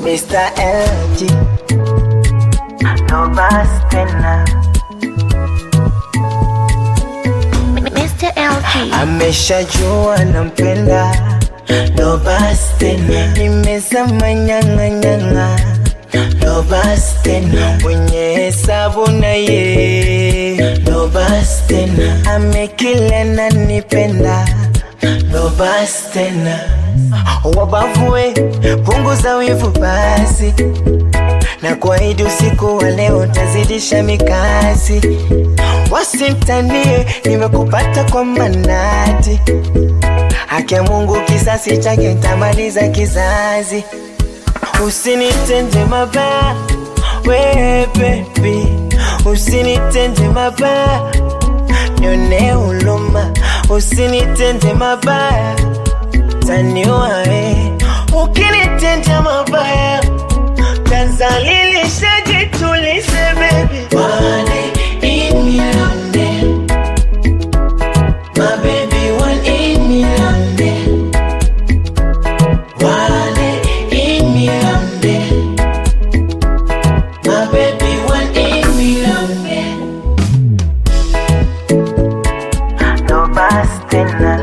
Mr. LG no basi tena Mr. LG. ameshajua nampenda no basi tena nimezama nyang'anyang'a no basi tena mwenye hesabu na ye no basi tena amekila na nipenda no basi tena wabavue punguza wivu basi na kuahidi usiku wa leo tazidisha mikasi wasintanie nimekupata kwa manati haki ya Mungu kisasi chake tamaliza kizazi usinitende mabaya we baby usinitende mabaya nione huluma usinitende mabaya taniua we ukinitenda mabaya tazalilisha jitulize baby One in million then. My baby one in million then. One in million then. My baby one in million then. No basi tena.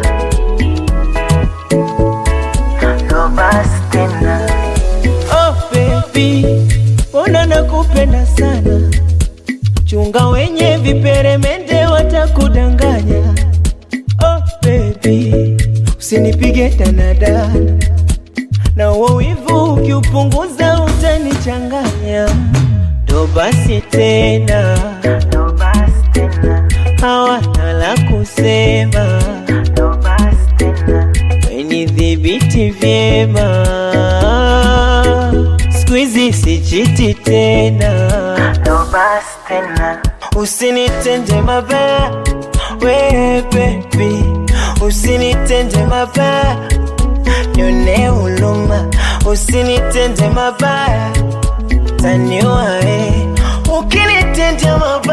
No basi tena. Oh baby, mbona nakupenda sana, chunga wenye viperemende watakudanganya. Oh baby, usinipige danadana, na uo wivu ukiupunguza utanichanganya. Ndo basi tena, ndo basi tena, hawana la kusema. Ndo basi tena, wenidhibiti vyema Squeezy sichiti tena no basi tena usinitende mabaya we baby usinitende mabaya nione huluma usinitende mabaya taniua we ukinitende mabaya